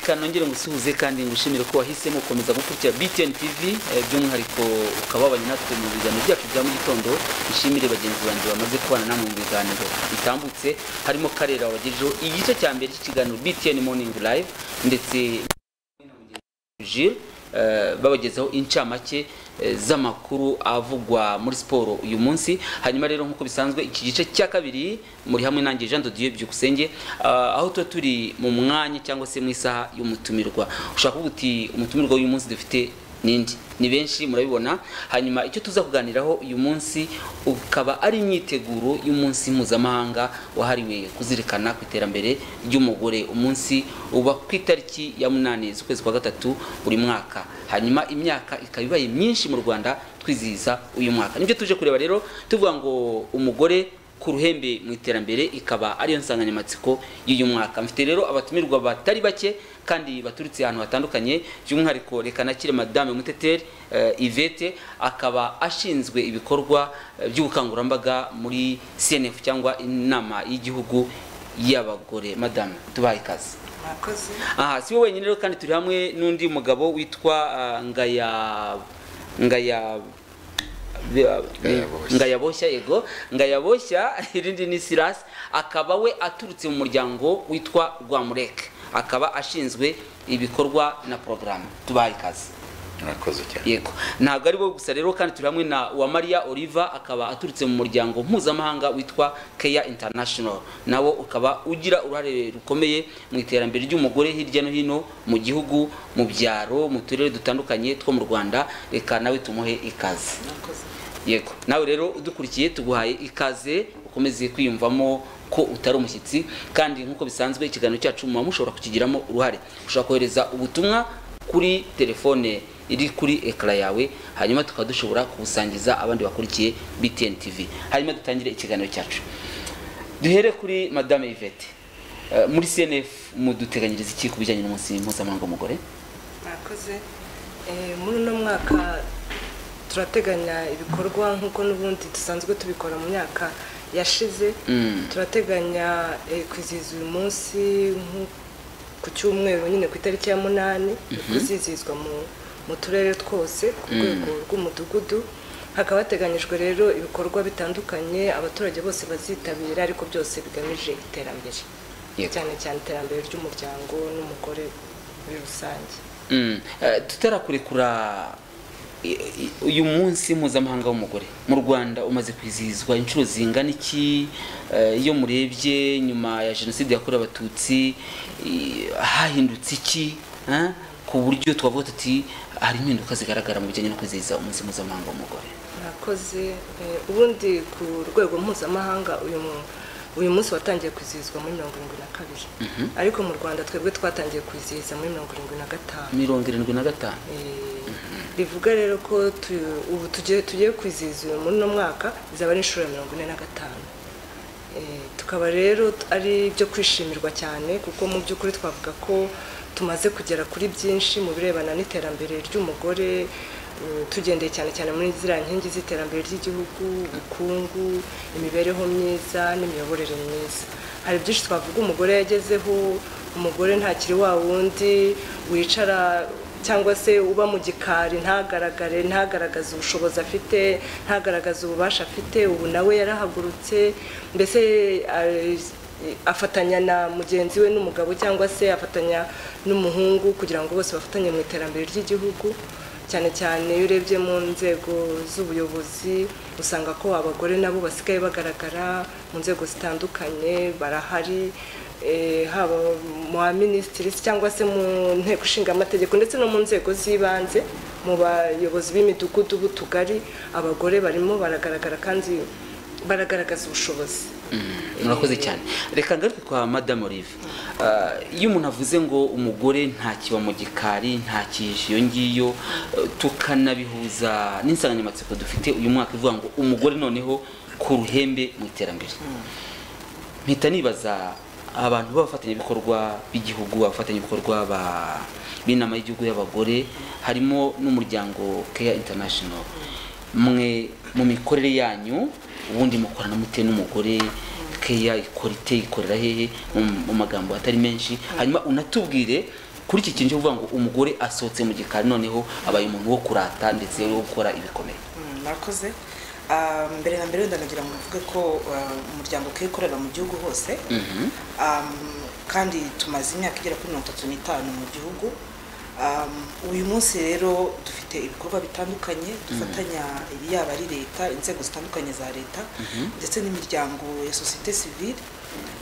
isuhuze kandi ngushimire ko wahisemo gukomeza gukurikira BTN TV eh, by'umwihariko ukababanye natwe mu biganiro byacu bya mu gitondo ishimire bagenzi banjye bamaze kubana namwe mu biganiro bitambutse harimo Karera wagejeho igice cya mbere cy'ikiganiro BTN Morning Live ndetse Jules eh, babagezaho incamake eh, z'amakuru avugwa muri siporo uyu munsi hanyuma rero nk'uko bisanzwe iki gice cya kabiri muri hamwe nanjye Jean de Dieu byukusenge ah, aho tuba turi mu mwanya cyangwa se mu isaha y'umutumirwa ushaka kuvuga uti umutumirwa w'uyu munsi dufite nindi ni benshi murabibona hanyuma icyo tuza kuganiraho uyu munsi ukaba ari imyiteguro y'umunsi mpuzamahanga wahariwe kuzirikana ku iterambere ry'umugore umunsi uba ku itariki ya munani z'ukwezi kwa gatatu buri mwaka hanyuma imyaka ikaba ibaye myinshi mu rwanda twizihiza uyu mwaka nibyo tuje kureba rero tuvuga ngo umugore ku ruhembe mu iterambere ikaba ariyo nsanganyamatsiko y'uyu mwaka mfite rero abatumirwa batari bake kandi baturutse ahantu hatandukanye by'umwihariko reka nakire madame muteteri uh, ivete akaba ashinzwe ibikorwa eh, by'ubukangurambaga muri cnf cyangwa inama y'igihugu y'abagore madame tubaye ikaze mwakoze aha si we wenyine rero kandi turi hamwe n'undi mugabo witwa ah, ngaya ngaya Ngayaboshya. ngayaboshya yego ngayaboshya irindi ni sirasi akaba we aturutse mu muryango witwa rwamureke akaba ashinzwe ibikorwa na porogaramu tubaye ikaze murakoze cyane yego ntabwo ari bo gusa rero kandi turi hamwe na wa maria oliva akaba aturutse mu muryango mpuzamahanga witwa keya international nawo ukaba ugira uruhare rukomeye mu iterambere ry'umugore hirya no hino mu gihugu mu byaro mu turere dutandukanye two mu rwanda reka nawe tumuhe ikaze mwakoze yego nawe rero udukurikiye tuguhaye ikaze ukomeze kwiyumvamo ko utari umushyitsi kandi nk'uko bisanzwe ikiganiro cyacu muba mushobora kukigiramo uruhare ushobora kohereza ubutumwa kuri telefone iri kuri ekara yawe hanyuma tukaba dushobora kubusangiza abandi bakurikiye btn tv hanyuma dutangire ikiganiro cyacu duhere kuri madame yvette Eh, muri cnf muduteganyiriza iki ku bijyanye n'umunsi mpuzamahanga w'umugore mwakoze Eh, muri uno mwaka turateganya ibikorwa nk'uko n'ubundi dusanzwe tubikora mu myaka yashize Mm. turateganya eh, kwizihiza uyu munsi nko- ku cyumweru nyine ku itariki ya munani uzizihizwa mu mu turere twose ku rwego rw'umudugudu hakaba hateganyijwe rero ibikorwa bitandukanye abaturage bose bazitabira ariko byose bigamije iterambere Yego. cyane cyane iterambere ry'umuryango n'umugore muri rusange Mm. Eh, tutarakurekura i- i- uyu munsi mpuzamahanga w'umugore mu rwanda umaze kwizihizwa inshuro zingana iki Eh, iyo murebye nyuma ya jenoside yakorewe abatutsi i- hahindutse iki eh? ku buryo twavuga tuti hari impinduka zigaragara mu bijyanye no kwizihiza umunsi mpuzamahanga w'umugore murakoze Eh, ubundi ku rwego mpuzamahanga uyu mu- uyu munsi watangiye kwizihizwa muri mirongo irindwi na kabiri ariko mu rwanda twebwe twatangiye kwizihiza muri mirongo irindwi na gatanu mirongo irindwi na gatanu Eh, rivuga rero ko tu- ubu tugiye tugiye kwizihiza uyu muri uno mwaka izaba ari inshuro ya mirongo ine na gatanu Eh, tukaba rero t- ari ibyo kwishimirwa cyane kuko mu by'ukuri twavuga ko tumaze kugera kuri byinshi mu birebana n'iterambere ry'umugore eh, tugendeye cyane cyane muri ziriya nkingi z'iterambere ry'igihugu ubukungu imibereho myiza n'imiyoborere myiza hari byinshi twavuga umugore yagezeho umugore ntakiri wa wundi wicara cyangwa se uba mu gikari ntagaragare ntagaragaze ubushobozi afite ntagaragaze ububasha afite ubu nawe yarahagurutse mbese a- afatanya na mugenzi we n'umugabo cyangwa se afatanya n'umuhungu kugira ngo bose bafatanye mu iterambere ry'igihugu cyane cyane iyo urebye mu nzego z'ubuyobozi usanga ko abagore nabo basigaye bagaragara mu nzego zitandukanye barahari eh, haba mu baminisitiri cyangwa se mu nteko ishinga amategeko ndetse no mu nzego z'ibanze mu bayobozi b'imidugudu b'utugari abagore barimo baragaragara kandi baragaragaza ubushobozi murakoze cyane reka ngaruke kwa madame olive Eh, iyo umuntu avuze ngo umugore ntakiba mu gikari ntakije iyo ngiyo eh, tukanabihuza n'insanganyamatsiko dufite uyu mwaka ivuga ngo umugore noneho ku ruhembe mu iterambere mpita nibaza abantu b'abafatanyabikorwa b'igihugu abafatanyabikorwa ba- b'inama y'igihugu y'abagore harimo n'umuryango keya international mwe mu mikorere yanyu ubundi mukorana mute n'umugore keya ikora ite ikorera hehe mu mu magambo atari menshi hanyuma unatubwire kuri iki kintu cyo kuvuga ngo umugore asohotse mu gikari noneho abaye umuntu wo kurata ndetse wo gukora ibikomeye Mm, murakoze Ah, mbere na mbere wenda ndagira ngo mvuge ko ah, umuryango ukwiye ukorera mu gihugu hose Mhm. Um, kandi tumaze imyaka igera kuri mirongo itatu n'itanu mu gihugu Um, uyu munsi rero dufite ibikorwa bitandukanye dufatanya yaba ari leta inzego zitandukanye za leta ndetse n'imiryango ya sosiyete sivile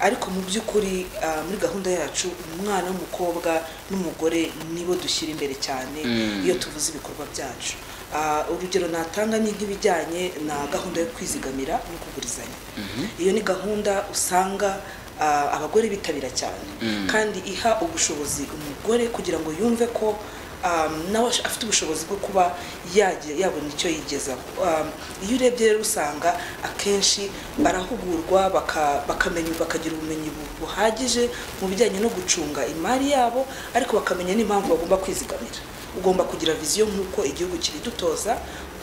ariko mu by'ukuri ah, muri gahunda yacu umwana w'umukobwa n'umugore nibo dushyira imbere cyane Mm. iyo tuvuze ibikorwa byacu Ah, urugero natanga ni nk'ibijyanye na gahunda yo kwizigamira no kugurizanya iyo ni gahunda usanga ah, abagore bitabira cyane kandi iha ubushobozi umugore kugira ngo yumve ko ah, nawe ash- afite ubushobozi bwo kuba yagira- yabona icyo yigezaho Ah, iyo urebye rero usanga akenshi barahugurwa baka- bakamenya bakagira ubumenyi bu- buhagije mu bijyanye no gucunga imari yabo ariko bakamenya n'impamvu bagomba kwizigamira ugomba kugira viziyo nk'uko igihugu kiridutoza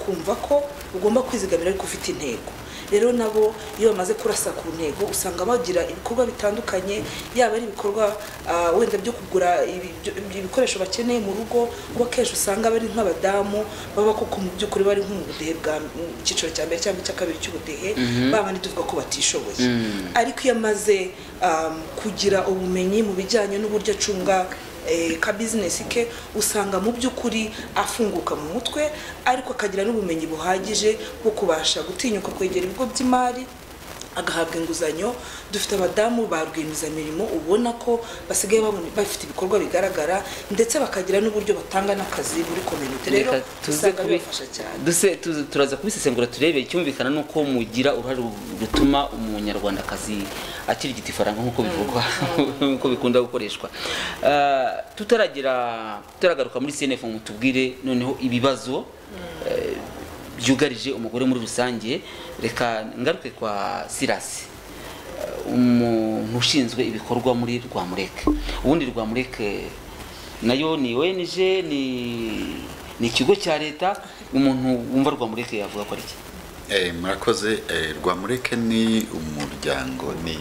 kumva ko ugomba kwizigamira ariko ufite intego rero nabo iyo bamaze kurasa ku ntego usanga bagira ibikorwa bitandukanye yaba ari ibikorwa ah, wenda byo kugura ibi- byo- ibikoresho bakeneye mu rugo kuko akenshi usanga bari nk'abadamu baba koko mu by'ukuri bari nko mu budehe bwa mu cyiciro cya mbere cyangwa icya kabiri cy'ubudehe babandi tuvuga ko batishoboye ariko iyo amaze um, kugira ubumenyi mu bijyanye n'uburyo acunga eh, ka bizinesi ke usanga mu by'ukuri afunguka mu mutwe ariko akagira n'ubumenyi buhagije bwo kubasha gutinyuka kwegera ibigo by'imari agahabwa inguzanyo dufite abadamu ba rwiyemezamirimo ubona ko basigaye babona- bafite ibikorwa bigaragara ndetse bakagira n'uburyo batanga n'akazi muri kominote rero Reka tuze usanga kubi- bibafasha cyane duse tuze- turaza kubisesengura turebe icyumvikana ni uko mugira uruhare rutuma umunyarwandakazi akirigita ifaranga nk'uko bivugwa nk'uko bikunda gukoreshwa Ah, tutaragira tutaragaruka muri cnf ngo tubwire noneho ibibazo eh, byugarije umugore muri rusange reka ngaruke kwa sirasi umuntu ushinzwe ibikorwa muri rwamureke ubundi rwamureke nayo ni ONG ni ni ikigo cya leta umuntu wumva rwamureke yavuga ko ari iki Eh, murakoze eh, rwamureke ni umuryango ni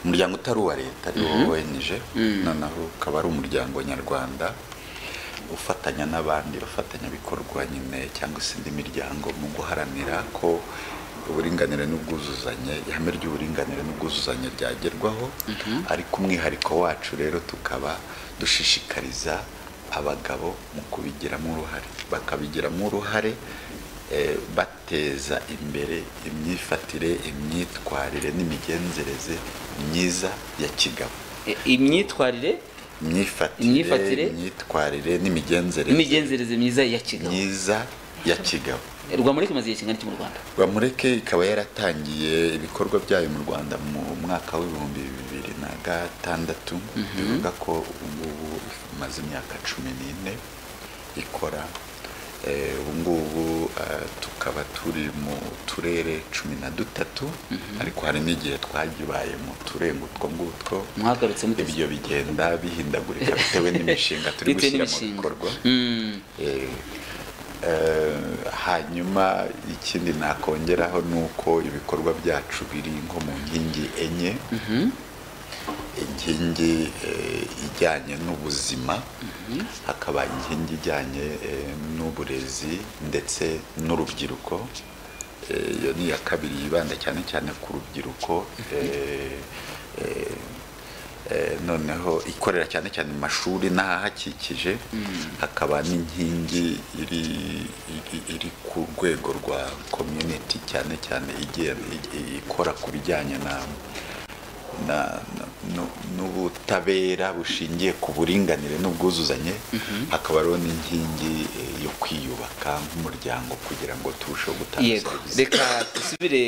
umuryango utari uwa leta ari wo ONG noneho ukaba ari umuryango nyarwanda ufatanya n'abandi bafatanyabikorwa nyine cyangwa se indi miryango mu guharanira ko uburinganire n'ubwuzuzanye ihame ry'uburinganire n'ubwuzuzanye ryagerwaho ariko umwihariko wacu rero tukaba dushishikariza abagabo mu kubigiramo uruhare bakabigiramo uruhare eh, bateza imbere imyifatire imyitwarire n'imigenzereze myiza ya kigabo E, imyitwarire imyifatire Imyifatire? imyitwarire n'imigenzereze imigenzereze myiza ya kigabo myiza ya kigabo rwamureke maze igihe kingana iki mu rwanda bamureke ikaba yaratangiye ibikorwa byayo mu rwanda mu mwaka w'ibihumbi bibiri na gatandatu bivuga ko ubu ngubu imaze imyaka cumi n'ine ikora Eh, ubu ngubu eh, tukaba turi mu turere cumi na dutatu ariko hari n'igihe twagibaye mu turenga utwo ngutwo mwagarutse muteze ibyo bigenda bihindagurika bitewe n'imishinga turi Bitewe gushyira mu n'imishinga. bikorwa Mm, Eh, eh, hanyuma ikindi nakongeraho ni uko ibikorwa byacu biri nko mu nkingi enye inkingi eh, ijyanye n'ubuzima hakaba inkingi ijyanye eh, n'uburezi ndetse n'urubyiruko Eh, iyo ni iya kabiri yibanda cyane cyane ku rubyiruko eh, eh, Eh, noneho ikorera cyane cyane mu mashuri n'ahahakikije hakaba n'inkingi iri, iri, iri ku rwego rwa community cyane cyane igiye- i- ikora ku bijyanye na na- na- nu- n'ubutabera bushingiye ku buringanire n'ubwuzuzanye hakaba hariho n'inkingi eh, yo kwiyubaka nk'umuryango kugira ngo turusheho gutanga yego serivisi reka dusubire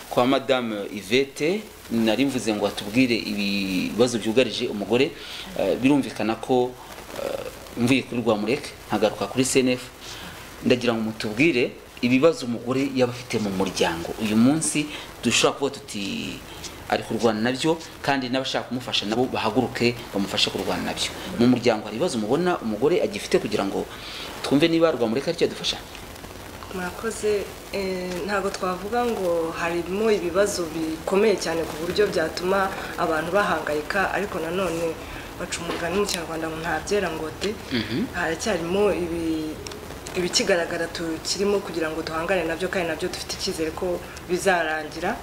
kwa madamu ivete nari mvuze ngo atubwire ibibazo byugarije umugore Eh, birumvikana ko eh, mvuye kuri rwamureke nkagaruka kuri cnf ndagira ngo mutubwire ibibazo umugore yaba afite mu muryango uyu munsi dushobora kuba tuti ari kurwana nabyo kandi n'abashaka kumufasha nabo bahaguruke bamufashe kurwana nabyo mu muryango hari ibibazo mubona umugore agifite kugira ngo twumve niba rwamureke aricyo adufasha murakoze eh, ntabwo twavuga ngo harimo ibibazo bikomeye cyane ku buryo byatuma abantu bahangayika ariko nanone baca umugani mu kinyarwanda ngo ntabyera ngote haracyarimo ibi- ibikigaragara tukirimo kugira ngo duhangane nabyo kandi nabyo dufite icyizere ko bizarangira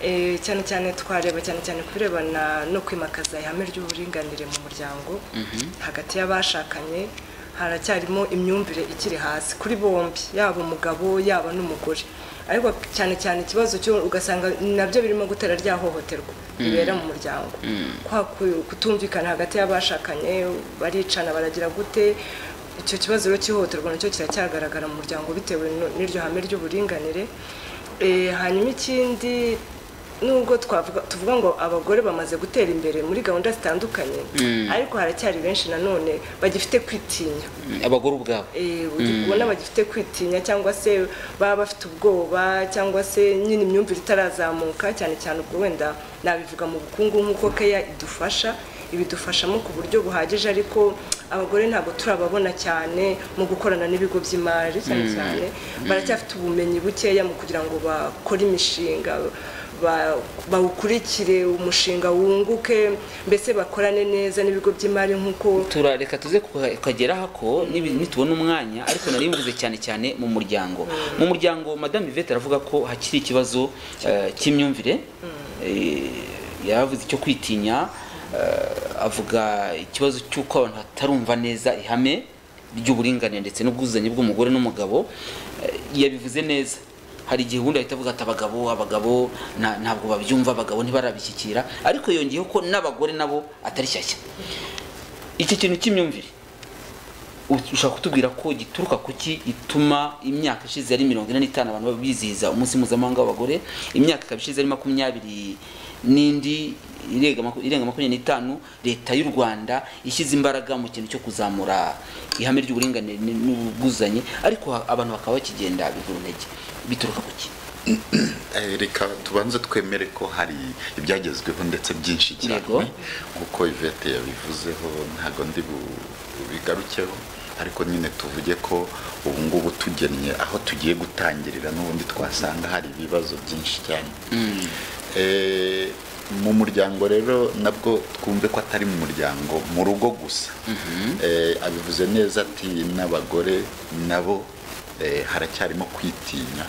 Eh, cyane cyane twareba cyane cyane ku birebana no kwimakaza ihame ry'uburinganire mu muryango hagati y'abashakanye haracyarimo imyumvire ikiri hasi kuri bombi yaba umugabo yaba n'umugore ariko cyane cyane ikibazo cyo ugasanga nabyo birimo gutera rya hohoterwa ribera mu muryango kwa ku- kutumvikana hagati y'abashakanye baricana baragira gute icyo kibazo rero cy'ihohoterwa nacyo kiracyagaragara mu muryango bitewe no- n'iryo hame ry'uburinganire Eh, hanyuma ikindi nubwo twavuga tuvuga ngo abagore bamaze gutera imbere muri gahunda zitandukanye ariko haracyari benshi nanone bagifite kwitinya abagore ubwabo Eh, ubona bagifite kwitinya cyangwa se baba bafite ubwoba cyangwa se nyine imyumvire itarazamuka cyane cyane ubwo wenda nabivuga mu bukungu nk'uko keya idufasha ibidufashamo ku buryo buhagije ariko abagore ntabwo turababona cyane mu gukorana n'ibigo by'imari cyane cyane baracyafite ubumenyi bukeya mu kugira ngo bakore imishinga ba- bawukurikire umushinga wunguke mbese bakorane neza n'ibigo by'imari nk'uko turareka tuze kuha- kukageraho ko nibi- nitubona umwanya ariko nari mvuze cyane cyane mu muryango mu muryango madame Yvette aravuga ko hakiri ikibazo eh, cy'imyumvire Eh, yaravuze icyo kwitinya eh, avuga ikibazo cy'uko abantu batarumva neza ihame ry'uburinganire ndetse n'ubwuzuzanye bw'umugore n'umugabo Eh, yabivuze neza hari igihe ubundi ahita avuga ati abagabo abagabo nta- ntabwo babyumva abagabo ntibarabishyikira ariko yongeyeho ko n'abagore nabo atari shyashya iki kintu cy'imyumvire ushobora kutubwira ko gituruka ku ki gituma imyaka ishize ari mirongo ine n'itanu abantu bizihiza umunsi mpuzamahanga w'abagore imyaka ikaba ishize ari makumyabiri n'indi irenga maku- irenga makumyabiri n'itanu leta y'u rwanda ishyize imbaraga mu kintu cyo kuzamura ihame ry'uburinganire n- n'ubwuzuzanye ariko ha- abantu bakaba bakigenda bigura intege bituruka ku ki Eh, reka tubanze twemere ko hari ibyagezweho ndetse byinshi Yego. cyane nk'uko ivete yabivuzeho ntabwo ndi bu- bubigarukeho ariko nyine tuvuge ko ubu ngubu tugennye aho tugiye gutangirira n'ubundi twasanga hari ibibazo byinshi cyane Eh, mu muryango rero nabwo twumve ko atari mu muryango mu rugo gusa Eh, abivuze neza ati n'abagore nabo eh, haracyarimo kwitinya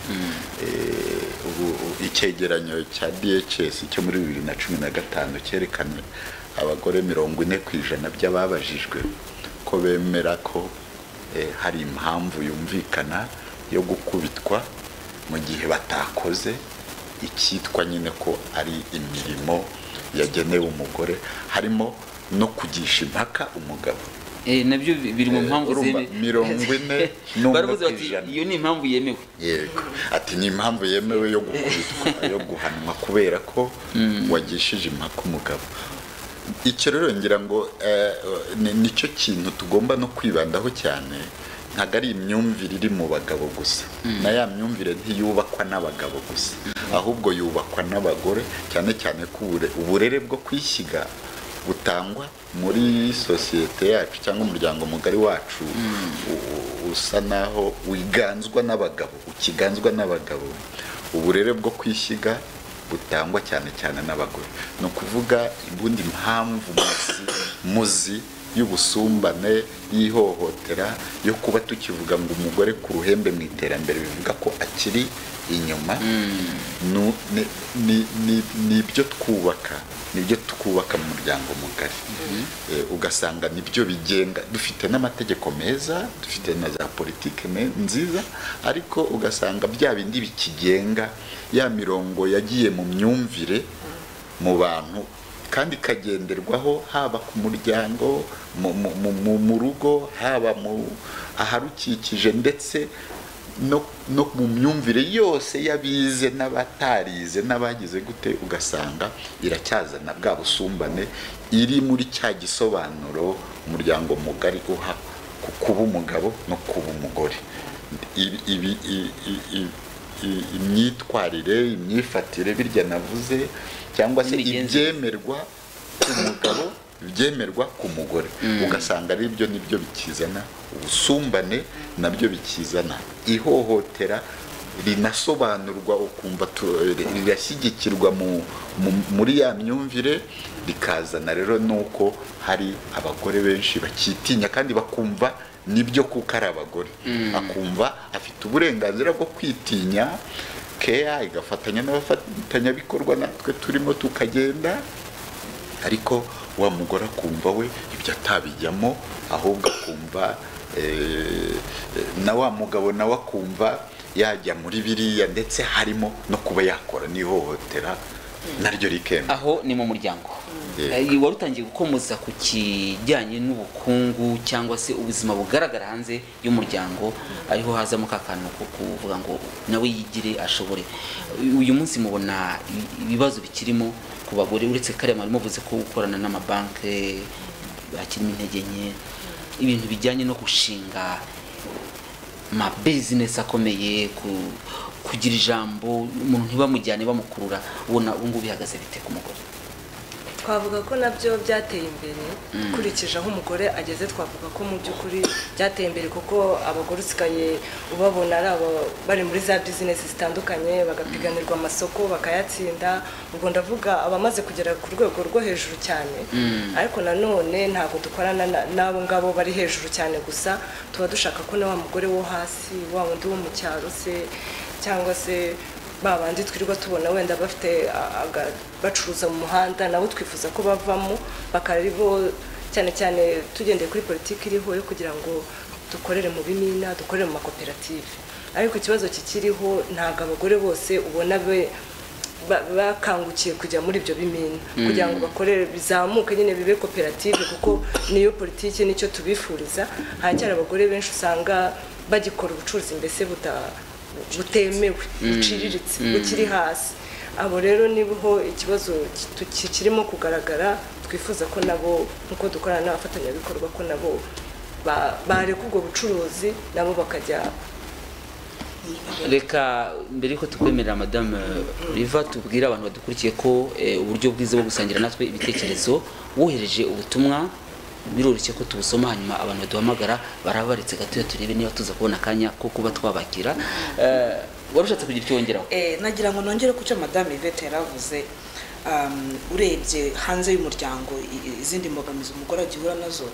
Eh, ubu u- icyegeranyo cya DHS cyo muri bibiri na cumi na gatanu cyerekanye abagore mirongo ine ku ijana by'ababajijwe ko bemera ko eh, hari impamvu yumvikana yo gukubitwa mu gihe batakoze icyitwa nyine ko ari imirimo yagenewe umugore harimo no kugisha impaka umugabo Eh, nabyo bi- biri mu Eh, mpamvu urumva, zeme- mirongo ine n'umwe baravuze ku bati ijana. iyo ni impamvu yemewe yego ati ni impamvu yemewe yo gukubitwa yo guhanwa kubera ko wagishije impaka umugabo icyo rero ngira ngo eh, ni- nicyo kintu tugomba no kwibandaho cyane ntabwo ari imyumvire iri mu bagabo gusa na ya myumvire ntiyubakwa n'abagabo gusa ahubwo yubakwa n'abagore cyane cyane ko ubure- uburere bwo kwishyiga butangwa muri sosiyete yacu cyangwa umuryango mugari wacu u- u- usa naho wiganzwa n'abagabo ukiganzwa n'abagabo uburere bwo kwishyiga butangwa cyane cyane n'abagore ni ukuvuga ubundi mpamvu muzi muzi y'ubusumbane y'ihohotera yo kuba tukivuga ngo umugore ku ruhembe mu iterambere bivuga ko akiri inyuma nu- ni- ni- ni- ni ibyo twubaka nibyo twubaka mu muryango mugari Eh, ugasanga nibyo bigenga dufite n'amategeko meza dufite na za politike me- nziza ariko ugasanga bya bindi bikigenga ya mirongo yagiye mu myumvire mu bantu kandi ikagenderwaho haba ku muryango mu, mu, mu, mu, mu rugo haba mu aharukikije ndetse no, no mu myumvire yose y'abize n'abatarize n'abagize gute ugasanga iracyazana bwa busumbane iri muri cya gisobanuro umuryango mugari uha ku kuba umugabo no kuba umugore Ibi- ibi- i- i- i- i- imyitwarire imyifatire birya navuze cyangwa se N'imigenzereze. ibyemerwa ku mugabo ibyemerwa ku mugore ugasanga ari byo nibyo bikizana ubusumbane nabyo bikizana ihohotera rinasobanurwa ukumva tu- rirashyigikirwa mu- mu- muri ya myumvire rikazana rero nuko hari abagore benshi bakitinya kandi bakumva nibyo kuko ari abagore akumva afite uburenganzira bwo kwitinya keya igafatanya n'abafatanyabikorwa natwe turimo tukagenda ariko wa mugore akumva we ibyo atabijyamo ahubwo akumva eh, na wa mugabo nawe akumva yajya muri biriya ndetse harimo no kuba yakora n'ihohotera naryo rikemera aho ni mu muryango Yego. Eh, wari utangiye gukomoza ku kijyanye n'ubukungu cyangwa se ubuzima bugaragara hanze y'umuryango ariho hazamo ka kantu ko kuvuga ngo nawe yigire ashobore uyu munsi mubona i- ibibazo bikirimo ku bagore uretse kariya mwari muvuze ko gukorana n'amabanki bakirimo intege nke ibintu bijyanye no gushinga ma business akomeye ku- kugira ijambo umuntu ntibamujyane bamukurura ubona ubu ngubu bihagaze bite ku mugore twavuga ko nabyo byateye imbere ukurikije aho umugore ageze twavuga ko mu by'ukuri byateye imbere kuko abagore usigaye ubabona ari abo bari muri za bizinesi zitandukanye bagapiganirwa amasoko bakayatsinda ubwo ndavuga abamaze kugera ku rwego rwo hejuru cyane ariko nanone ntabwo dukorana na- n'abo ngabo bari hejuru cyane gusa tuba dushaka ko na wa mugore wo hasi wa wundi wo mu cyaro se cyangwa se babandi twirirwa tubona wenda bafite a- aga- bacuruza mu muhanda nabo twifuza ko bavamo bakaribo cyane cyane tugendeye kuri politiki iriho yo kugira ngo dukorere mu bimina dukorere mu makoperative ariko ikibazo kikiriho ntabwo abagore bose ubona be ba- bakangukiye kujya muri ibyo bimina kugira ngo bakorere bizamuke nyine bibe koperative kuko niyo politiki nicyo tubifuriza haracyari abagore benshi usanga bagikora ubucuruzi mbese buta butemewe buciriritse bukiri hasi abo rero niho ikibazo ki- kirimo kugaragara twifuza ko nabo nk'uko dukorana n'abafatanyabikorwa ko nabo ba- bareka ubwo bucuruzi nabo bakajya reka mbere yuko tukwemerera madamu riva tubwire abantu badukurikiye ko eh, uburyo bwiza bwo gusangira natwe ibitekerezo wohereje ubutumwa biroroshye ko tubusoma hanyuma abantu baduhamagara barabaretse gatoya turebe niba tuza kubona akanya ko kuba twabakira Eh, wari ushatse kugira icyo wongeraho Eh, nagira ngo nongere ku cyo madame Yvette yaravuze um, urebye hanze y'umuryango i- i- izindi mbogamizi umugore agihura nazo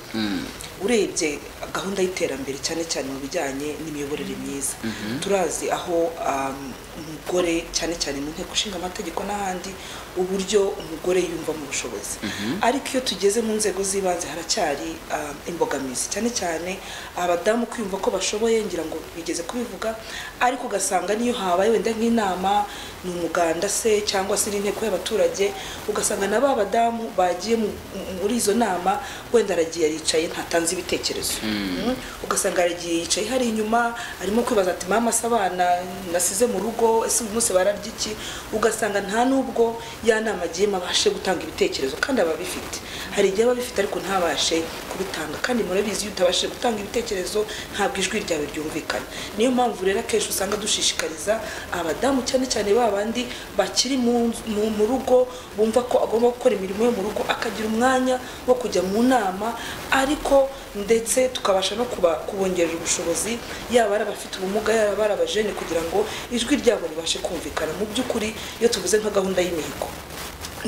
urebye gahunda y'iterambere cyane cyane mu bijyanye n'imiyoborere myiza turazi aho um, umugore cyane cyane mu nteko ishinga amategeko n'ahandi uburyo umugore yumva mu bushobozi ariko iyo tugeze mu nzego z'ibanze haracyari um, imbogamizi cyane cyane abadamu kwiyumva ko bashoboye ngira ngo bigeze kubivuga ariko ugasanga niyo habaye wenda nk'inama ni umuganda se cyangwa se n'inteko y'abaturage ugasanga na ba badamu bagiye mu- mu- muri izo nama wenda aragiye aricaye ntatanze ibitekerezo Mm. ugasanga aragiye yicaye hari inyuma arimo kwibaza ati mama se abana nasize mu rugo ese uyu munsi bararya iki ugasanga nta n'ubwo ya nama agiyemo abashe gutanga ibitekerezo kandi aba abifite hari igihe aba abifite ariko ntabashe kubitanga kandi murabizi iyo utabashije gutanga ibitekerezo ntabwo ijwi ryawe ryumvikana niyo mpamvu rero akenshi usanga dushishikariza abadamu cyane cyane ba bandi bakiri mu, mu, mu rugo bumva ko agomba gukora imirimo yo mu rugo akagira umwanya wo kujya mu nama ariko ndetse tukabasha no kuba, kubongerera ubushobozi yaba ari abafite ubumuga yaba ari abajene kugira ngo ijwi ryabo ribashe kumvikana mu by'ukuri iyo tuvuze nka gahunda y'imihigo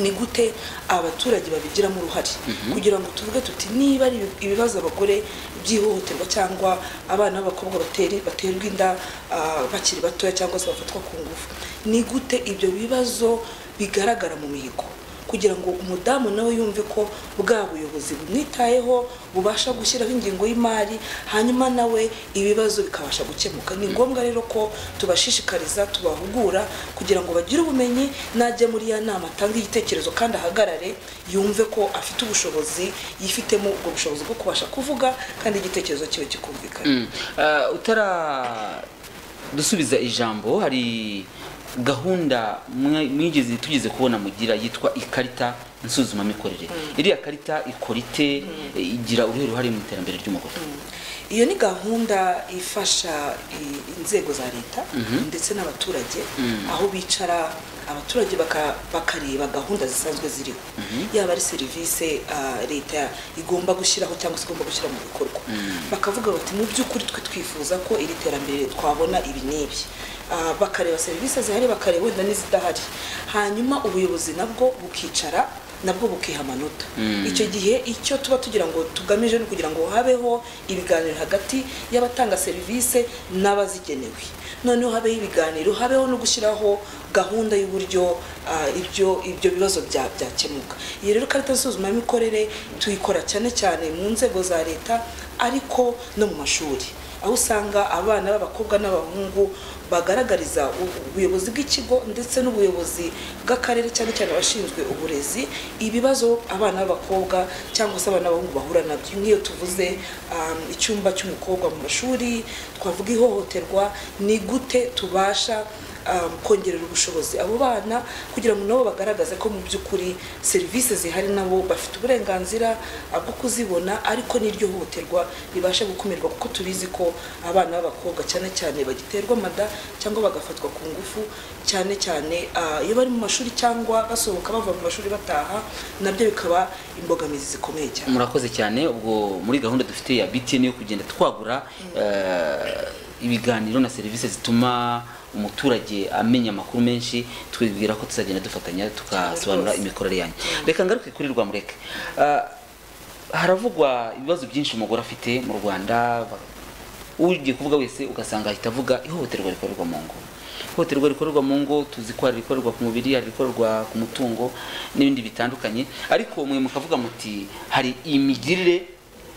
ni gute abaturage babigiramo uruhare kugira ngo tuvuge tuti niba ari ibibazo abagore by'ihohoterwa cyangwa abana b'abakobwa bateri- baterwa inda ah, bakiri batoya cyangwa se bafatwa ku ngufu ni gute ibyo bibazo bigaragara mu mihigo kugira ngo umudamu nawe yumve ko bwa buyobozi bumwitayeho bubasha gushyiraho ingengo y'imari hanyuma nawe ibibazo bikabasha gukemuka ni ngombwa rero ko tubashishikariza tubahugura kugira ngo bagire ubumenyi najya muri ya nama atange igitekerezo kandi ahagarare yumve ko afite ubushobozi yifitemo ubwo bushobozi bwo kubasha kuvuga kandi igitekerezo kiwe kikumvikana Uh, utaradusubiza ijambo hari gahunda mwe- mwigeze tugeze kubona mugira yitwa ikarita nsuzumamikorere iriya karita ikora ite igira uruhe ruhare mu iterambere ry'umugore iyo ni gahunda ifasha i- inzego za leta ndetse n'abaturage aho bicara abaturage baka- bakareba gahunda zisanzwe ziriho yaba ari serivisi ah, leta igomba gushyiraho cyangwa se igomba gushyira mu bikorwa bakavuga bati mu by'ukuri twe twifuza ko iri terambere twabona ibi n'ibi Ah, bakareba serivisi zihari bakareba wenda n'izidahari hanyuma ubuyobozi nabwo bukicara nabwo bukiha amanota icyo gihe icyo tuba tugira ngo tugamije ni ukugira ngo habeho ibiganiro hagati y'abatanga serivisi n'abazigenewe noneho habeho ibiganiro habeho no gushyiraho gahunda y'uburyo ah, ibyo ibyo bibazo bya- byakemuka iyo rero karita nsuzumamikorere tuyikora cyane cyane mu nzego za leta ariko no mu mashuri aho usanga abana b'abakobwa n'abahungu bagaragariza u- ubuyobozi bw'ikigo ndetse n'ubuyobozi bw'akarere cyane cyane abashinzwe uburezi ibibazo abana b'abakobwa cyangwa se abana b'abahungu bahura nabyo nk'iyo tuvuze um, icyumba cy'umukobwa mu mashuri twavuga ihohoterwa ni gute tubasha um, kongerera ubushobozi abo bana kugira ngo nabo bagaragaze ko mu by'ukuri serivisi zihari nabo bafite uburenganzira uh, bwo kuzibona ariko n'iryo hohoterwa ribasha gukumirwa kuko tubizi ko abana b'abakobwa cyane cyane bagiterwa mada cyangwa bagafatwa ku ngufu cyane cyane uh, iyo bari mu mashuri cyangwa basohoka bava mu mashuri bataha nabyo bikaba imbogamizi zikomeye cyane murakoze cyane ubwo muri gahunda dufite ya btn yo kugenda twagura eh, ibiganiro na serivisi zituma umuturage amenya amakuru menshi twibwira ko tuzagenda dufatanya tukasobanura Rwose. imikorere yanyu reka ngaruke kuri rwamureke Eh, haravugwa ibibazo byinshi umugore afite mu rwanda ba- ugiye kuvuga wese ugasanga ahita avuga ihohoterwa rikorerwa mu ngo ihohoterwa rikorerwa mu ngo tuzi ko hari irikorerwa ku mubiri hari irikorerwa ku mutungo n'ibindi bitandukanye ariko mwe mukavuga muti hari imigirire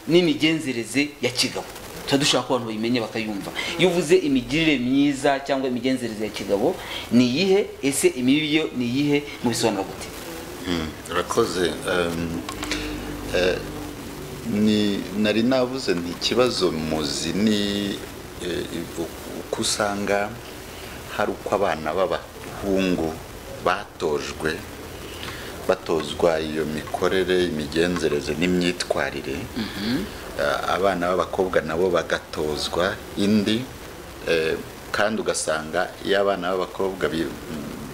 n'imigenzereze ya kigabo tuba dushaka ko abantu bayimenye bakayumva iyo uvuze imigirire myiza cyangwa imigenzereze ya kigabo ni iyihe ese imibi yo ni iyihe mubisobanura gute urakoze em, eh, ni nari navuze nti ikibazo muzi ni eh, u- uko usanga hari uko abana b'abahungu batojwe batozwa iyo mikorere imigenzereze n'imyitwarire Eh, abana b'abakobwa nabo bagatozwa indi eh, kandi ugasanga iyo abana b'abakobwa bi-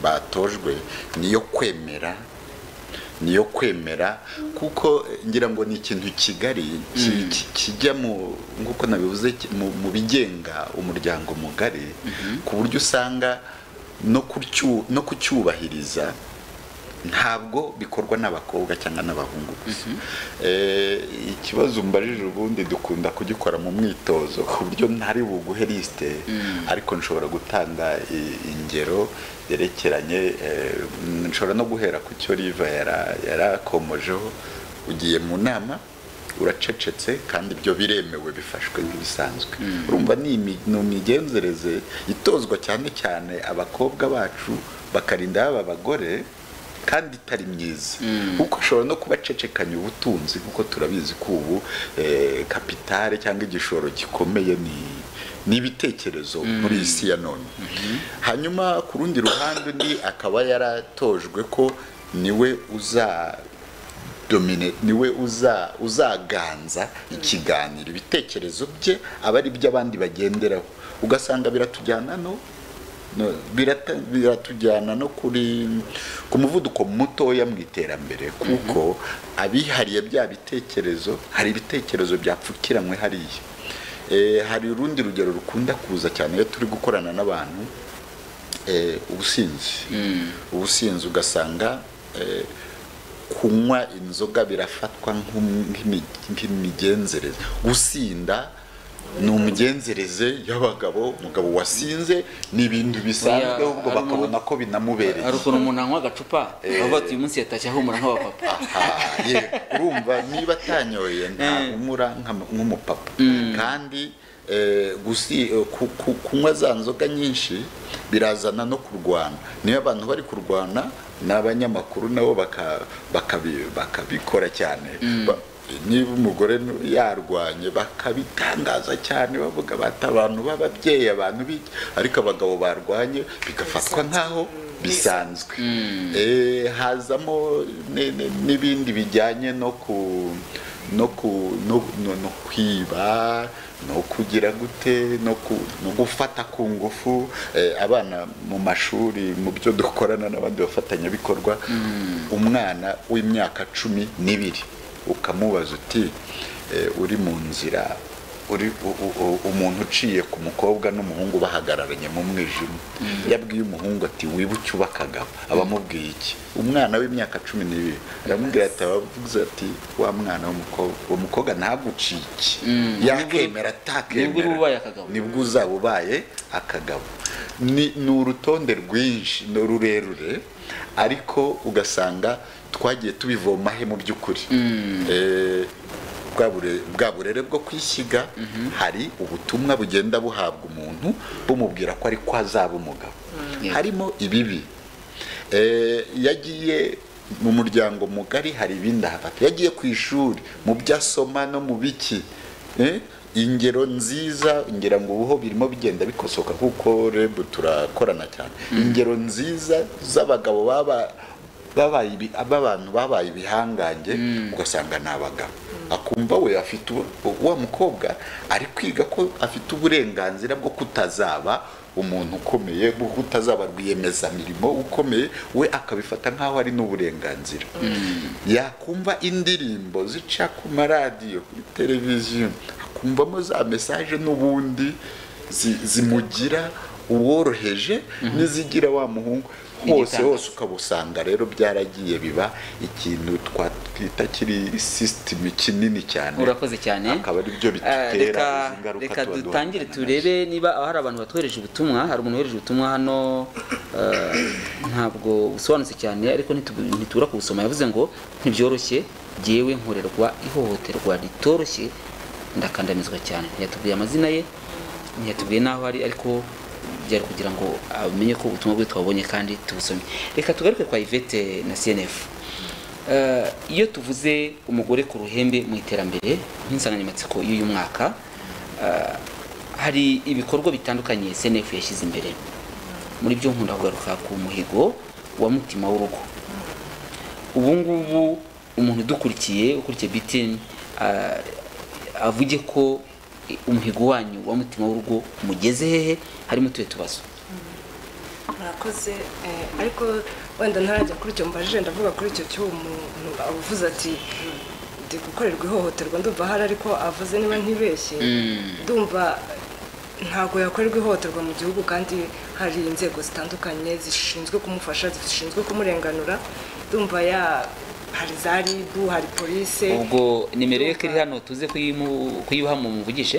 batojwe niyo kwemera niyo kwemera kuko eh, ngira ngo ni ikintu kigari ki- ki- kijya mu nk'uko nabivuze ki- mu mu bigenga umuryango mugari ku buryo usanga no kucyu- no kucyubahiriza ntabwo bikorwa n'abakobwa cyangwa n'abahungu gusa Eh, ikibazo umbajije ubundi dukunda kugikora mu mwitozo ku buryo ntari buguhe lisite ariko nshobora gutanga i- ingero yerekeranye eh, nshobora no guhera ku cyo riva yara- yarakomojeho ugiye mu nama uracecetse kandi ibyo biremewe bifashwe nk'ibisanzwe urumva ni imi- ni imigenzereze itozwa cyane cyane abakobwa bacu bakarinda baba abagore kandi itari myiza kuko ushobora no kubacecekanya ubutunzi kuko turabizi ko ubu eh, kapitale cyangwa igishoro gikomeye ni ni ibitekerezo muri iyi si ya none hanyuma ku rundi ruhande undi akaba yaratojwe ko niwe uza domine niwe uza uzaganza ikiganiro ibitekerezo bye aba ari byo abandi bagenderaho ugasanga biratujyana no no- birata- biratujyana no kuri ku muvuduko mutoya mu iterambere kuko abihariye bya bitekerezo hari ibitekerezo byapfukiranywe hariya Eh, hari urundi rugero rukunda kuza cyane iyo turi gukorana n'abantu eh, ubusinzi ubusinzi ugasanga eh, kunywa inzoga birafatwa nk'um- nk'imi- nk'imigenzereze gusinda ni umugenzereze y'abagabo umugabo wasinze ni ibintu bisanzwe Oya, ahubwo ari bakabona ko binamubereye hari ukuntu umuntu anywa agacupa avuga ati uyu munsi yatashye ahumura nk'abapapa Aha, ye, urumva niba atanyoye ntahumura nk'ama- nk'umupapa kandi eh, gusi- eh, ku- ku- kunywa za nzoga nyinshi birazana no kurwana niyo abantu bari kurwana n'abanyamakuru nabo baka- bakabi- bakabikora cyane Ba- niba umugore nu- yarwanye bakabitangaza cyane bavuga bati abantu b'ababyeyi abantu b'iki ariko abagabo barwanye bigafatwa nk'aho bisanzwe Eh, hazamo ne- ne- n'ibindi bijyanye no ku no ku- no- no- no kwiba no kugira gute no ku- no gufata ku ngufu eh, abana mu mashuri mu byo dukorana n'abandi bafatanyabikorwa umwana w'imyaka cumi n'ibiri ukamubaza uti eh, uri mu nzira uri u- u- u- umuntu uciye ku mukobwa n'umuhungu bahagararanye mu mwijima yabwiye umuhungu ati wibuke ubakagabo abamubwiye iki umwana w'imyaka cumi n'ibiri aramubwira ati abavuze ati wa mwana w'umukobwa uwo mukobwa ntaguciye iki yakemera nibwo uba ubaye akagabo. atakemera nibwo uzaba ubaye akagabo Ni- ni urutonde rwinshi ni rurerure ariko ugasanga twagiye tubivomahe mu by'ukuri Eh, bwa bure- bwa burere bwo kwishyiga hari ubutumwa bugenda buhabwa umuntu bumubwira ko ari ko azaba umugabo Yeah. harimo ibibi Eh, yagiye mu muryango mugari hari ibindi ahafata yagiye ku ishuri mu byo asoma no mu biki Eh, ingero nziza ngira ngo ubuho birimo bigenda bikosoka kuko rebu turakorana cyane ingero nziza z'abagabo baba babaye ibi- b'abantu babaye ibihangange ugasanga ni abagabo akumva we afite ubu- wa mukobwa ari kwiga ko afite uburenganzira bwo kutazaba umuntu ukomeye bwo kutazaba rwiyemezamirimo ukomeye we akabifata nk'aho ari n'uburenganzira yakumva indirimbo zica ku maradiyo kuri televiziyo akumvamo za mesaje n'ubundi zi- zimugira uworoheje n'izigira wa muhungu hose Igitanda. hose ukabusanga rero byaragiye biba ikintu twatwita kiri sisitemu kinini cyane urakoze cyane akaba ari byo Eh, bidutera reka izi ngaruka reka tuba dutangire duhangana nazo. turebe niba hari abantu batwohereje ubutumwa hari umuntu wohereje ubutumwa hano eh, ntabwo busobanutse cyane ariko ntitu- ntitubura kubusoma yavuze ngo ntibyoroshye jyewe nkorerwa ihohoterwa ritoroshye ndakandamizwa cyane ntiyatubwiye amazina ye ntiyatubwiye n'aho ari ariko byari kugira ngo amenye ko ubutumwa bwe twabonye kandi tubusomye reka tugaruke kwa ivete na cnf Eh, iyo tuvuze umugore ku ruhembe mu iterambere nk'insanganyamatsiko y'uyu mwaka eh, hari ibikorwa bitandukanye senefu yashyize imbere muri byo nkunda kugaruka ku muhigo wa mutima w'urugo ubu ngubu umuntu udukurikiye ukurikiye bitini avuge ko eh, umuhigo wanyu wa mutima w'urugo mugeze hehe harimo tuye tubazo murakoze eh, ariko wenda ntarajya kuri icyo mbajije ndavuga kuri icyo cy'uwo muntu avuze ati ndi gukorerwa ihohoterwa ndumva ahari ariko avuze niba ntibeshye ndumva ntabwo yakorerwa ihohoterwa mu gihugu kandi hari inzego zitandukanye zishinzwe kumufasha zishinzwe kumurenganura ndumva ya hari za ribu hari polise ubwo nimero ye ko iri hano tuze kuyimu- kuyibaha mumuvugishe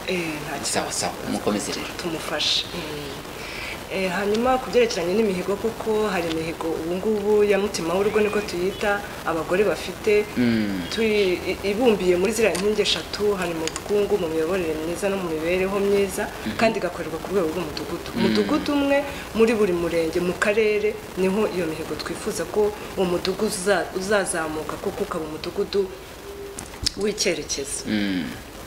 eh, nta kibazo. sawa sawa mukomeze rero tumufashe Eh, hanyuma ku byerekeranye n'imihigo kuko hari imihigo ubu ngubu ya mutima w'urugo niko tuyita abagore bafite turi- i- ibumbiye muri ziriya nkingi eshatu hari mu bukungu mu miyoborere myiza no mu mibereho myiza kandi igakorerwa ku rwego rw'umudugudu umudugudu umwe muri buri murenge mu karere niho iyo mihigo twifuza ko uwo mudugudu uza- uzazamuka kuko ukaba umudugudu w'icyerekezo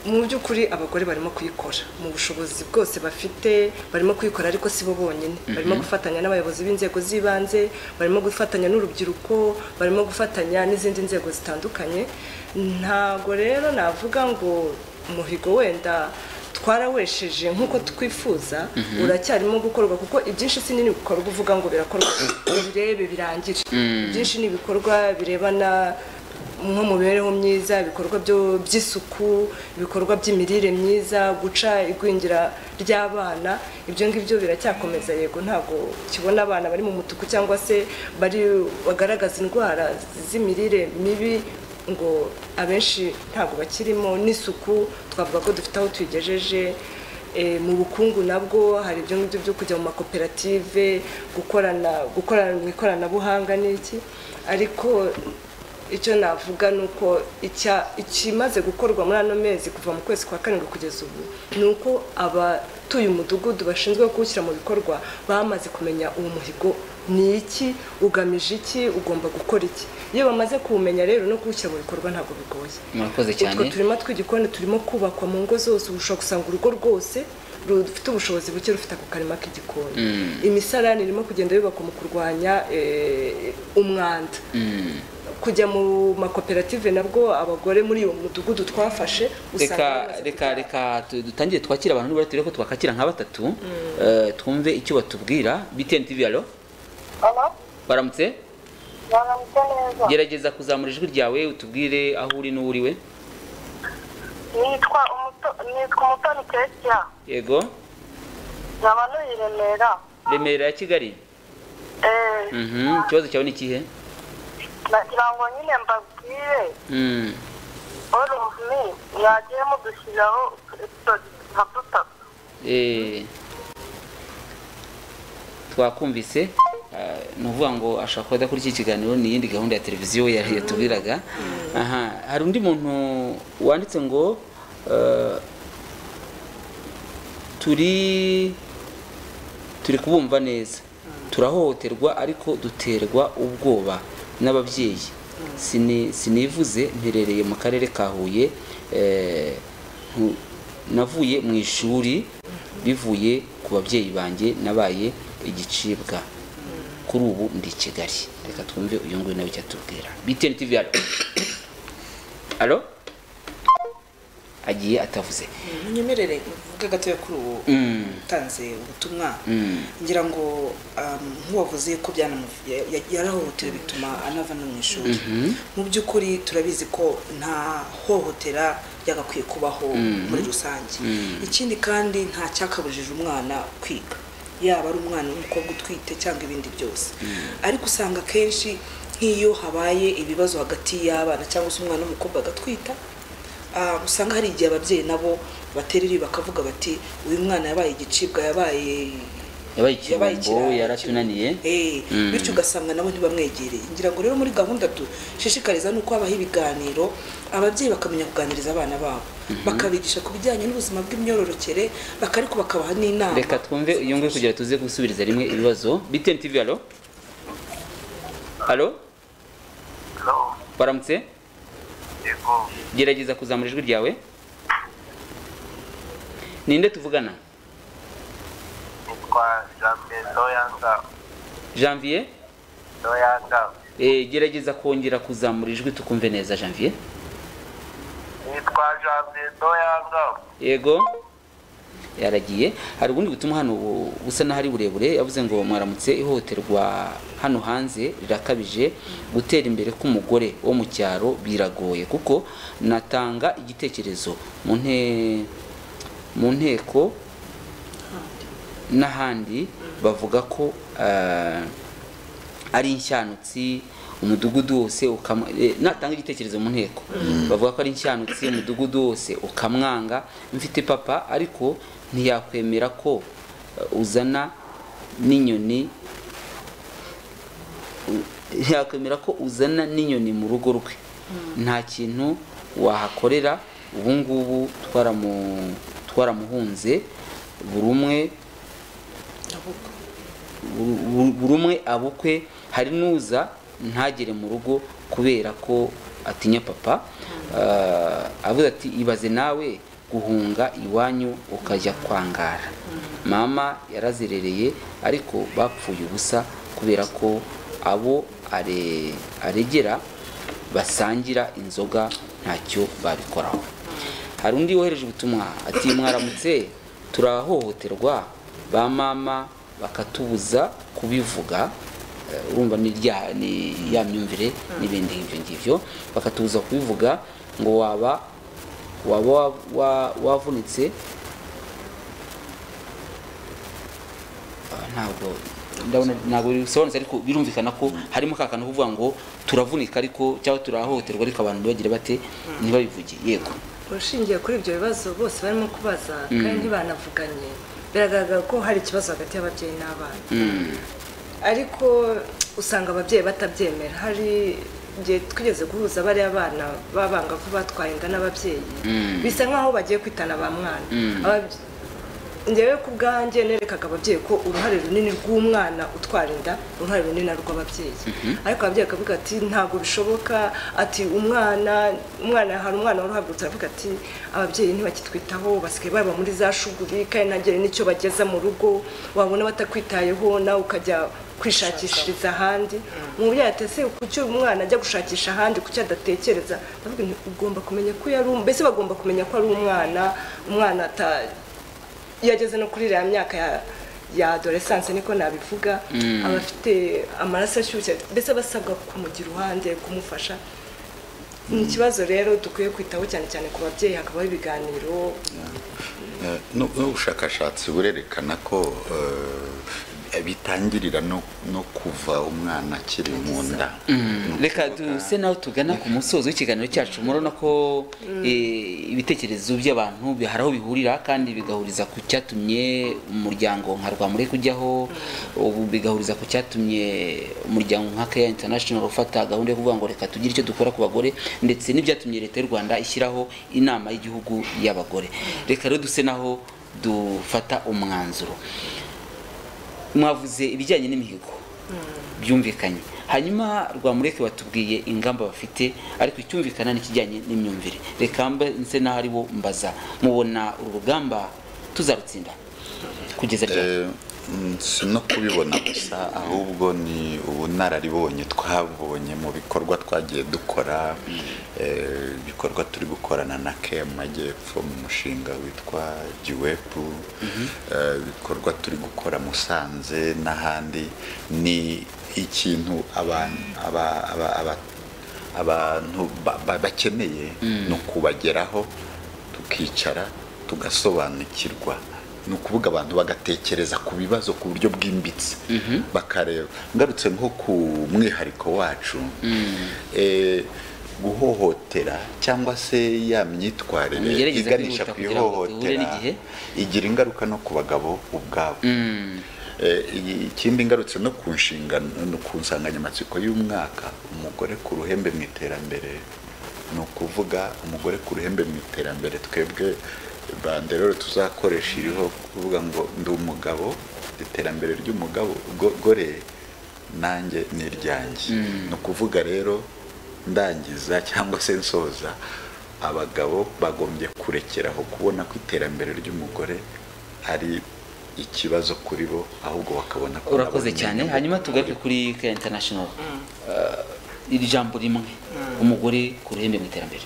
mu by'ukuri abagore barimo kuyikora mu bushobozi bwose bafite barimo kuyikora ariko si bo bonyine barimo gufatanya n'abayobozi b'inzego z'ibanze barimo gufatanya n'urubyiruko barimo gufatanya n'izindi nzego zitandukanye ntago rero navuga ngo umuhigo wenda twarawesheje nk'uko twifuza uracyarimo gukorwa kuko ibyinshi si nini bikorwa uvuga ngo birakorwa birebe birangire ibyinshi ni ibikorwa birebana nko mu mibereho myiza ibikorwa byo- by'isuku ibikorwa by'imirire myiza guca igwingira ry'abana ibyo ngibyo biracyakomeza yego ntabwo kibona abana bari mu mutuku cyangwa se bari bagaragaza indwara z'imirire mibi ngo abenshi ntabwo bakirimo n'isuku twavuga ko dufite aho tuyigejeje Eh, mu bukungu nabwo hari ibyo ngibyo byo kujya mu makoperative gukorana gukorana mu ikoranabuhanga n'iki ariko icyo navuga ni uko icya- ikimaze gukorwa muri ano mezi kuva mu kwezi kwa karindwi kugeza ubu ni uko abatuye umudugudu bashinzwe kuwushyira mu bikorwa bamaze kumenya uwo muhigo ni iki ugamije iki ugomba gukora iki iyo bamaze kuwumenya rero no kuwushyira mu bikorwa ntabwo bigoye murakoze cyane utwo turima tw'igikoni turimo kubakwa mu ngo zose ubu ushobora gusanga urugo rwose rufite ubushobozi buke rufite ako karima k'igikoni imisarani irimo kugenda yubakwa mu kurwanya eh, umwanda kujya mu makoperative nabwo abagore muri uwo mudugudu twafashe reka bamaze reka kubyara. reka tu- dutangire twakire abantu nibura turebe ko twakakira nka batatu eh, twumve icyo batubwira btn tv alo Alo, baramutse baramutse neza. gerageza kuzamura ijwi ryawe utubwire aho uri n'uwo uriwe Nitwa umuto nitwa umutoni Kesia. yego Nkaba ntuye i Remera. remera ya kigali Eh, Mhm, ikibazo cyawe ni ikihe nagira ngo nyine mbabwire Mm, oruvumi mwagiye mudushyiraho utuepisode nka dutatu. eh, twakumvise ah, ni ukuvuga ngo ashobora kuba adakora iki kiganiro ni iyindi gahunda ya televiziyo ya- yatubwiraga aha hari undi muntu wanditse ngo eh, turi turi kubumva neza turahohoterwa ariko duterwa ubwoba n'ababyeyi Sini- sinivuze mperereye mu karere ka huye eh, ntu- navuye mu ishuri bivuye ku babyeyi banjye nabaye igicibwa kuri ubu ndi i kigali reka twumve uyu nguyu nawe icyo atubwira btn tv alo alo agiye atavuze munyemerere uvuge gatoya kuri uwo Mm. utanze ubutumwa Mm. ngira ngo um, nk'uwavuze ko byanamuv- ya- ya- yarahohotewe bituma anava no mu ishuri mu by'ukuri turabizi ko nta hohotera ryagakwiye kubaho muri rusange ikindi kandi nta cyakabujije umwana kwiga yaba ari umwana w'umukobwa utwite cyangwa ibindi byose ariko usanga akenshi nk'iyo habaye ibibazo hagati y'abana cyangwa se umwana w'umukobwa agatwita Ah, usanga hari igihe ababyeyi nabo batereri bakavuga bati uyu mwana yabaye igicibwa yabaye yabaye yabaye ikirombo ikirara, yaratunaniye Eh, bityo ugasanga nabo ntibamwegereye ngira ngo rero muri gahunda dushishikariza ni uko habaho ibiganiro ababyeyi bakamenya kuganiriza abana babo bakabigisha ku bijyanye n'ubuzima bw'imyororokere baka- ariko bakabaha n'inama reka twumve uyu nguyu kugira tuze gusubiriza rimwe ibibazo btn tv alo alo Hello, baramutse yego, gerageza kuzamura ijwi ryawe ninde tuvugana nitwa Jambe Doyanga, janvier Doyanga, eh, gerageza kongera kuzamura ijwi tukumve neza janvier nitwa Jambe Doyanga, yego yaragiye hari ubundi butumwa hano bu- busa n'aho ari burebure yavuze ngo mwaramutse ihohoterwa hano hanze rirakabije gutera imbere k'umugore wo mu cyaro biragoye kuko natanga igitekerezo mu nte- mu nteko n'ahandi bavuga ko eh, ari inshyanutsi umudugudu wose ukamwa eh, natanga igitekerezo mu nteko bavuga ko ari inshyanutsi umudugudu wose ukamwanga mfite papa ariko ntiyakwemera ko eh, uzana n'inyoni yakwemera ko uzana n'inyoni mu rugo rwe nta kintu wahakorera ubu ngubu twaramu- twaramuhunze buri umwe buri- buri- buri umwe abukwe hari n'uza ntagere mu rugo kubera ko atinya papa Ah, avuze ati ibaze nawe guhunga iwanyu ukajya kwangara mama yarazerereye ariko bapfuye ubusa kubera ko abo are- aregera basangira inzoga ntacyo babikoraho hari undi wohereje ubutumwa ati mwaramutse turahohoterwa ba mama bakatubuza kubivuga Eh, urumva ni rya ni ya myumvire n'ibindi nk'ibyo ngibyo bakatubuza kubivuga ngo waba waba wa- wa- wavunitse Ah, ntabwo ndabona ntabwo bisobanutse ariko birumvikana ko harimo ka kantu kuvuga ngo turavunika ariko cyangwa turahohoterwa ariko abantu ntibagire bate ntibabivuge yego ushingiye kuri ibyo bibazo bose barimo kubaza kandi ntibanavuganye biragaragara ko hari ikibazo hagati y'ababyeyi n'abana ariko usanga ababyeyi batabyemera hari igihe twigeze guhuza bariya bana b'abangavu batwaye inda n'ababyeyi bisa nk'aho bagiye kwitana ba mwana Ababye- njyewe ku bwanjye nerekaga ababyeyi ko uruhare runini rw'umwana utwara inda uruhare runini ari urw'ababyeyi ariko ababyeyi bakavuga ati ntabwo bishoboka ati umwana umwana hari umwana waruhagurutse aravuga ati ababyeyi ntibakitwitaho basigaye baba muri za shuguri kandi ntagire n'icyo bageza mu rugo wabona batakwitayeho nawe ukajya kwishakishiriza ahandi umubyeyi ati ese kuki uyu mwana ajya gushakisha ahandi kuki adatekereza ndavuga nti ugomba kumenya ko yari um- mbese bagomba kumenya ko ari umwana umwana ata iyo ageze no kuri iriya myaka ya ya adoresanse niko nabivuga aba afite amaraso ashyushye mbese aba asabwa kumugira uruhande kumufasha ni ikibazo rero dukwiye kwitaho cyane cyane ku babyeyi hakabaho ibiganiro Eh, nu- n'ubushakashatsi burerekana ko eh, bitangirira no no kuva umwana akiri mu nda Ni ukuvuga- reka duse nawe tugana ku musozo w'ikiganiro cyacu murabona ko eh, ibitekerezo by'abantu bi- hari aho bihurira kandi bigahuriza ku cyatumye umuryango nka rwamure kujyaho ubu bigahuriza ku cyatumye umuryango nka keya international ufata gahunda yo kuvuga ngo reka tugire icyo dukora ku bagore ndetse n'ibyatumye leta y'u rwanda ishyiraho inama y'igihugu y'abagore reka rero duse naho dufata umwanzuro mwavuze ibijyanye n'imihigo byumvikanye hanyuma rwamureke batubwiye ingamba bafite ariko icyumvikana n'ikijyanye n'imyumvire reka mbe nse naho ari bo mbaza mubona uru rugamba tuzarutsinda kugeza ryari Eh, mm, si no kubibona gusa ahubwo ni ubunararibonye twabonye mu bikorwa twagiye dukora eh, ibikorwa turi gukorana na km majyepfo mu mushinga witwa giwepu eh, ibikorwa turi gukora musanze n'ahandi ni ikintu abantu aba- aba- aba- abantu ba- ba- bakeneye no kubageraho tukicara tugasobanukirwa ni ukuvuga abantu bagatekereza ku bibazo ku buryo bwimbitse bakareba ngarutse nko ku mwihariko wacu eh, guhohotera cyangwa se ya myitwarire Mugerageze iganisha kwihuta ku kugira ngo duhure ihohotera n'igihe. igira ingaruka no ku bagabo ubwabo Mm, Eh, iyi- ikindi ngarutse no ku nshingano no ku nsanganyamatsiko y'umwaka umugore ku ruhembe mu iterambere ni ukuvuga umugore ku ruhembe mu iterambere twebwe banderore tuzakoresha iriho kuvuga ngo ndi umugabo iterambere ry'umugabo go- gore nanjye ni iryanjye ni ukuvuga rero ndangiza cyangwa se nsoza abagabo bagombye kurekeraho kubona ko iterambere ry'umugore ari ikibazo kuri bo ahubwo bakabona ko urakoze nabo ni cyane inyungu hanyuma tugaruke kuri bo. kuri keya international Eh, iri jambo rimwe umugore ku ruhembe mu iterambere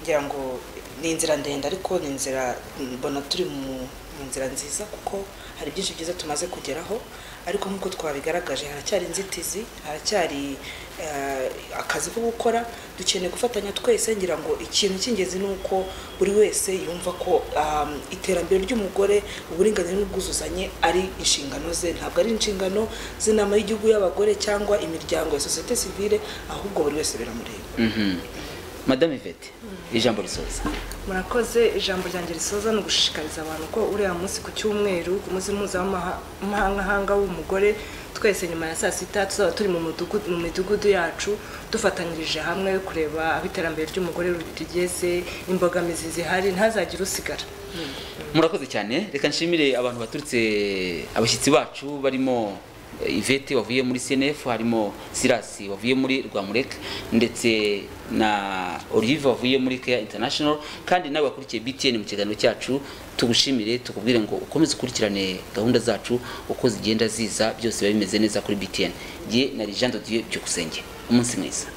ngira ngo ni inzira ndende ariko ni inzira mbona turi mu mu nzira nziza kuko hari byinshi byiza tumaze kugeraho ariko nk'uko twabigaragaje haracyari inzitizi haracyari eh, akazi ko gukora dukeneye gufatanya twese ngira ngo ikintu cy'ingenzi ni uko buri wese yumva ko um, iterambere ry'umugore uburinganire n'ubwuzuzanye ari inshingano ze ntabwo ari inshingano z'inama y'igihugu y'abagore cyangwa imiryango ya sosiyete sivile ahubwo buri wese biramureba Mhm. madame ivete ijambo risoza murakoze ijambo ryanjye risoza ni ugushishikariza abantu ko uriya munsi ku cyumweru ku munsi mpuzamahanga w'umugore twese nyuma ya saa sita tuzaba turi mu mudugudu- mu midugudu yacu dufatanyirije hamwe kureba aho iterambere ry'umugore rigeze imbogamizi zihari ntazagire usigara murakoze cyane reka nshimire abantu baturutse abashyitsi bacu barimo eh, Yvette wavuye muri CNF harimo Silas wavuye muri Rwamureka ndetse na Olive wavuye muri Care International kandi nawe wakurikiye BTN mu kiganiro cyacu tugushimire tukubwire ngo ukomeze ukurikirane gahunda zacu uko zigenda ziza byose biba bimeze neza kuri BTN. Jye na Lijando Dieu byukusenge umunsi mwiza